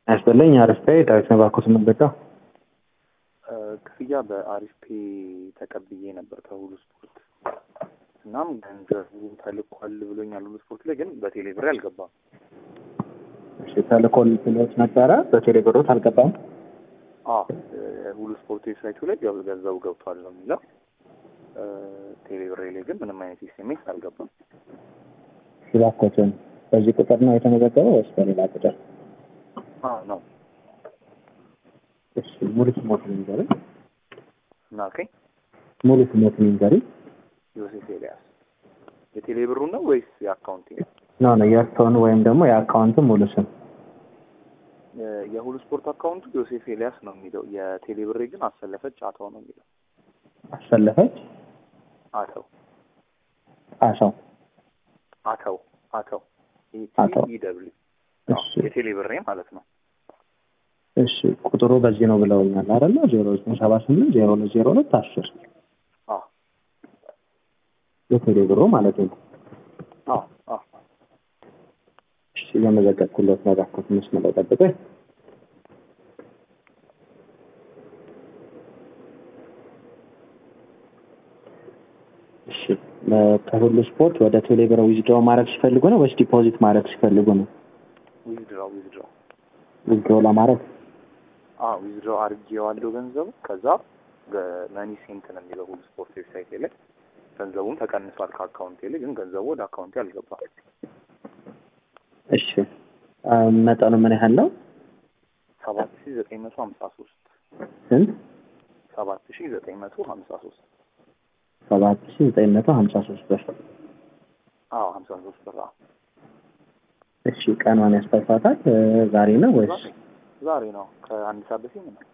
ያስበለኝ አሪፍ ፔ ዳዊት ነው ባልኩት የምንበቃው ክፍያ በአሪፍ ፔ ተቀብዬ ነበር ከሁሉ ስፖርት። እናም ገንዘቡ ተልኳል ብሎኛል ሁሉ ስፖርት ላይ ግን በቴሌ ብር አልገባም። እሺ ተልኮል ብሎት ነበረ በቴሌ ብሮት አልገባም። አዎ ሁሉ ስፖርት ዌብሳይቱ ላይ ያው ገንዘቡ ገብቷል ነው የሚለው። ቴሌ ብሬ ላይ ግን ምንም አይነት ኤስኤምኤስ አልገባም። እባክዎትን በዚህ ቁጥር ነው የተመዘገበው ወይስ በሌላ ቁጥር? አዎ ነው እሺ ሙሉ ስሞትን ንገሪኝ። እና ኦኬ ሙሉ ስሞትን ንገሪኝ። ዮሴፍ ኤልያስ የቴሌ ብሩ ነው ወይስ የአካውንት ኖ ነው የእርስዎን ወይም ደግሞ የአካውንቱ ሙሉ ስም የሁሉ ስፖርት አካውንቱ ዮሴፍ ኤልያስ ነው የሚለው። የቴሌ ብሬ ግን አሰለፈች አተው ነው የሚለው። አሰለፈች አተው አሻው አተው አተው አተው። ኢደብሊው እሺ የቴሌ ብሬ ማለት ነው። እሺ ቁጥሩ በዚህ ነው ብለውኛል አይደለ? ዜሮ ዘጠኝ ሰባ ስምንት ዜሮ ሁለት ዜሮ ሁለት አስር አዎ የቴሌ ብሩ ማለት ነው። አዎ አዎ እሺ የመዘገብኩለት ነው። እባክዎት መስመር ላይ ጠብቀኝ። እሺ ከሁሉ ስፖርት ወደ ቴሌ ብር ዊዝድሮ ማድረግ ሲፈልጉ ነው ወይስ ዲፖዚት ማድረግ ሲፈልጉ ነው? ዊዝድራው ዊዝድራው ዊዝድሮ ለማድረግ አዎ ዊዝድራው አድርጌዋለሁ ገንዘቡ። ከዛ መኒ ሴንት ነው የሚለው ሁሉ ስፖርት ዌብሳይት ላይ ገንዘቡም ተቀንሷል ከአካውንቴ ላይ፣ ግን ገንዘቡ ወደ አካውንቴ አልገባም። እሺ አ፣ መጠኑ ምን ያህል ነው? ሰባት ሺ ዘጠኝ መቶ ሀምሳ ሶስት ስንት? ሰባት ሺ ዘጠኝ መቶ ሀምሳ ሶስት ሰባት ሺ ዘጠኝ መቶ ሀምሳ ሶስት ብር። አዎ ሀምሳ ሶስት ብር አዎ። እሺ ቀኗን ያስታውሳታል? እ፣ ዛሬ ነው ወይስ ዛሬ ዛሬ ነው ከአንድ ሰዓት በፊት ነው።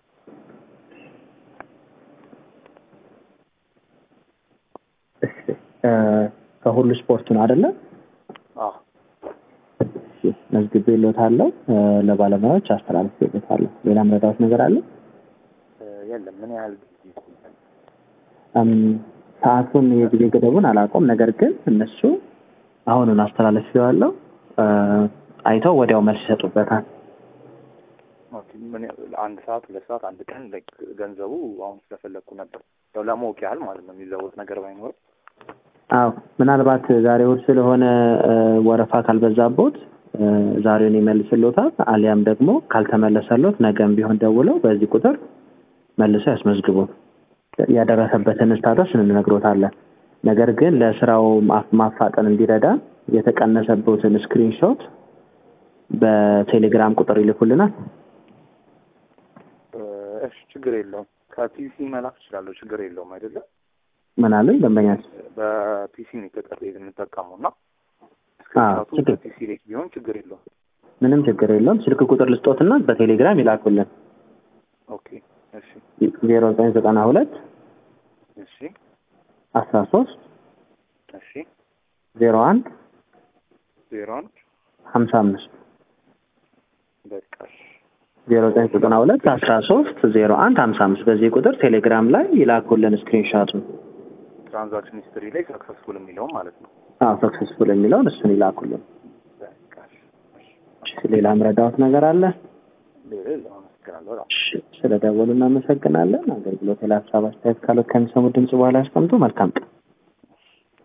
እሺ እ፣ ከሁሉ ስፖርት ነው አይደለ? አዎ እሺ መዝግቤልዎታለሁ። እ፣ ለባለሙያዎች አስተላልፌልዎታለሁ። ሌላ ምረዳዎት ነገር አለ? እ፣ የለም ምን ያህል ጊዜ ይቆያል? እም፣ ሰዓቱን የጊዜ ገደቡን አላውቀውም። ነገር ግን እነሱ አሁኑን አስተላልፌዋለሁ። እ፣ አይተው ወዲያው መልስ ይሰጡበታል። ኦኬ፣ ምን ያህል አንድ ሰዓት ሁለት ሰዓት አንድ ቀን ላይክ ገንዘቡ አሁን ስለፈለግኩ ነበር ያው ለማወቅ ያህል ማለት ነው የሚለወጥ ነገር ባይኖርም አዎ ምናልባት ዛሬ እሑድ ስለሆነ እ፣ ወረፋ ካልበዛቦት እ፣ ዛሬውን ይመልስልዎታል። አሊያም ደግሞ ካልተመለሰሎት ነገም ቢሆን ደውለው በዚህ ቁጥር መልሰው ያስመዝግቡ። ያደረሰበትን ስታተስ እንነግሮታለን። ነገር ግን ለስራው ማፍ- ማፋጠን እንዲረዳ የተቀነሰበትን ስክሪንሾት በቴሌግራም ቁጥር ይልኩልናል። እ፣ እሺ ችግር የለውም ከፒሲ መላክ እችላለሁ ችግር የለውም አይደለም ምን አለኝ ደንበኛች በፒሲ ነው የተጠቀ የምንጠቀመው እና አዎ፣ ስክሪንሻቱ ችግር በፒሲ ላይ ቢሆን ችግር የለውም ምንም ችግር የለውም። ስልክ ቁጥር ልስጦትና በቴሌግራም ይላኩልን ኦኬ እሺ ዜሮ ዘጠኝ ዘጠና ሁለት እሺ አስራ ሶስት እሺ ዜሮ አንድ ዜሮ አንድ ሀምሳ አምስት በቃ እሺ ዜሮ ዘጠኝ ዘጠና ሁለት አስራ ሶስት ዜሮ አንድ ሀምሳ አምስት በዚህ ቁጥር ቴሌግራም ላይ ይላኩልን ስክሪንሻቱን። ትራንዛክሽን ሂስትሪ ላይ ሰክሰስፉል የሚለውም ማለት ነው አዎ ሰክሰስፉል የሚለውን እሱን ይላኩልን። በቃ እሺ እሺ እሺ፣ ሌላ ምረዳዎት ነገር አለ? ሌላ የለም አመሰግናለሁ በጣም እሺ፣ ስለ ደወሉ እናመሰግናለን። አገልግሎት ላይ ሀሳብ አስተያየት ካሉት ከሚሰሙት ድምጽ በኋላ ያስቀምጡ። መልካም ቀን።